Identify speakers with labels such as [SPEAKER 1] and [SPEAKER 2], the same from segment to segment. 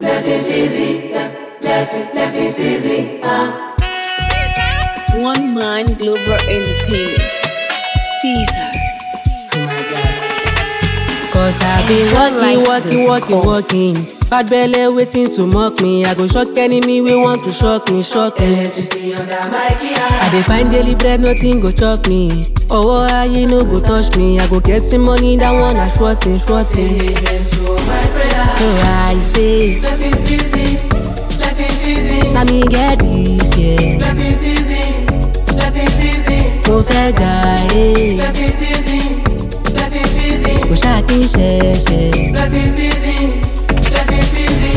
[SPEAKER 1] Blessings easy, yeah. Blessing, blessings easy, ah.
[SPEAKER 2] One Man Global Entertainment. Caesar.
[SPEAKER 1] Oh my God.
[SPEAKER 3] Cause I be
[SPEAKER 2] Enjoy
[SPEAKER 3] working,
[SPEAKER 2] life
[SPEAKER 3] working,
[SPEAKER 2] with
[SPEAKER 3] working,
[SPEAKER 2] God.
[SPEAKER 3] working. Bad belly waiting to mock me. I go shock enemy we want to shock me, shock me.
[SPEAKER 1] LSC under my key,
[SPEAKER 3] I dey find daily bread, nothing go chop me. Oh, aye, no go touch me. I go get some money, that one I shorting, shorting.
[SPEAKER 1] Amen to my prayer.
[SPEAKER 3] So I say,
[SPEAKER 1] Blessings easy, blessings easy,
[SPEAKER 3] let me get this, yeah.
[SPEAKER 1] blessings easy, blessings easy,
[SPEAKER 3] Mo fẹ́ jà ẹ́,
[SPEAKER 1] blessings easy, blessings easy,
[SPEAKER 3] kò ṣáà kí n ṣẹ̀ṣẹ̀.
[SPEAKER 1] blessings easy, blessings easy.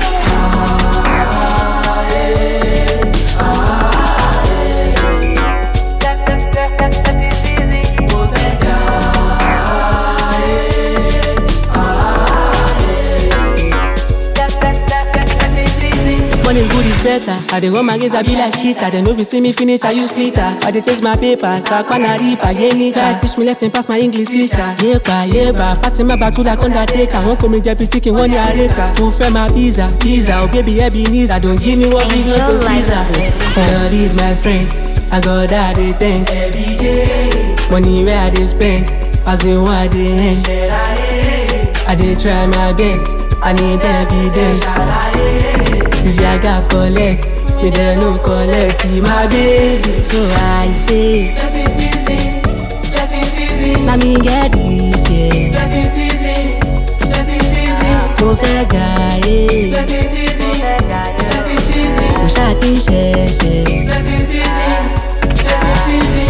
[SPEAKER 3] Money good is better. I dey run my race, I be like shit. I dey no be see me finish, I use flitter. I dey taste my papers, sakwana ripa, yeah nigga. Teach me lesson, pass my English teacher. Yepa, yeba, Fatima batu like undertaker. Wọ́n kò mi jẹ bi chicken, wọ́n ní àrèkà. Mo fẹ́ ma pizza, pizza, oh baby Ebenezer. Don't give me what big no
[SPEAKER 2] Enjoy
[SPEAKER 3] to
[SPEAKER 2] life
[SPEAKER 3] Caesar.
[SPEAKER 2] with
[SPEAKER 3] God is my strength, I got that they thank.
[SPEAKER 1] Every day,
[SPEAKER 3] Money where I dey spend, as in what I dey end.
[SPEAKER 1] that I
[SPEAKER 3] I dey try my best, I need evidence.
[SPEAKER 1] hate.
[SPEAKER 3] This year gas collect, me dey no collect, see my baby. So I say,
[SPEAKER 1] Blessings easy, blessings easy,
[SPEAKER 3] let me get this, yeah.
[SPEAKER 1] blessings easy, blessings easy,
[SPEAKER 3] Mo fẹ́ jà ẹ́,
[SPEAKER 1] blessings easy, blessings easy,
[SPEAKER 3] kò ṣáà kí n ṣẹ̀ṣẹ̀.
[SPEAKER 1] blessings easy, blessings easy.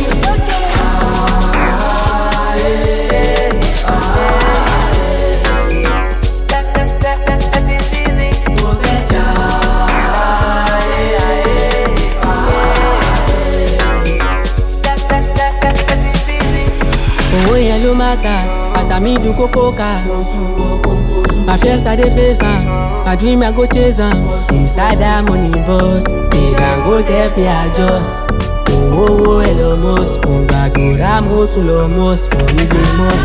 [SPEAKER 3] Owó yẹn ló má ta, bàtà mi dùn kókó ká. My fears I dey face am, my dream I go chase am. Inside that money bus, they can go help me adjust. Owó owó ẹ lọ mọ́s, mo gbàdúrà mo tún lọ mọ́s, mo ní ṣe mọ́s.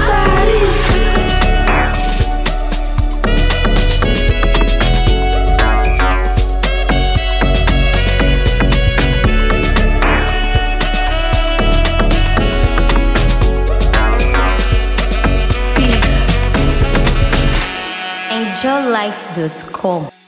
[SPEAKER 2] Caesar. EnjoyLight.com.